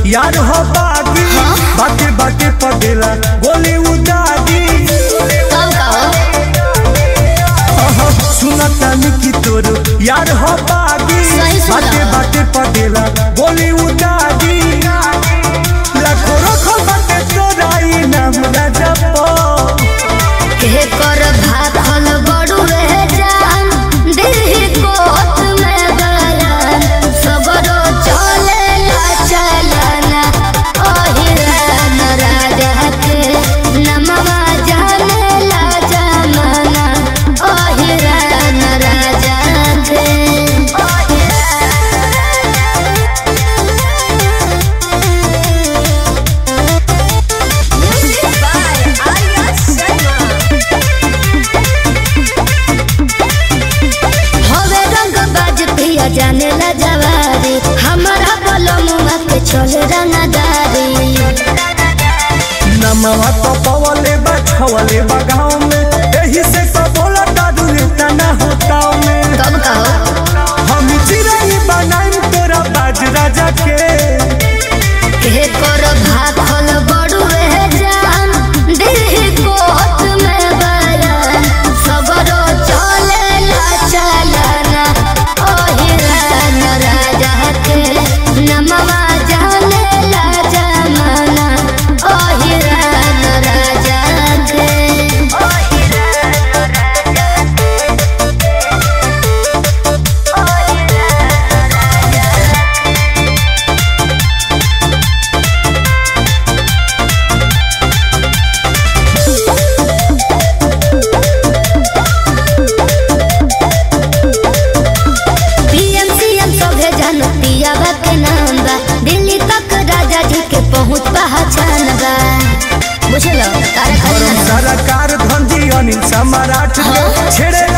यार हो बागी बाटे बाटे पगेला गोली उदागी कब कहो सुनता निकी तोरो यार हो बागी सही सुना। बाटे बाटे पगेला गोली उदागी लाखों रखो बाटे तोराई नाम राजा पो के कर भाखल बड़ू रह जान दिल कोत में गलन सबरो चले ला चलना ओहिरन राजा के नमवा जाने ला जमाना ओहिरन राजा के हवे रंग बाज पिया जाने ला जवारी हमारा बलमुआ के चले रंगदारी नमवा तो पवले बा छवले बा गाँव में यही से तो बोला दादू नेता ना होता में कब कहो हम चिराई बनाई तोरा बाज राजा के के कर भाखल बड़ू रह जान दिल कोत में बयान सबरो चले ला चलना ओहिरन राजा के नमवा जाने ला जमाना ओहिरन राजा के पीएम सीएम सभे जनतिया के नाम बा दिल्ली तक राजा जी के पहुंच पहचान बा बुझलो तारा गरम खाली सरकार धंधी अनिल सम्राट के छेड़े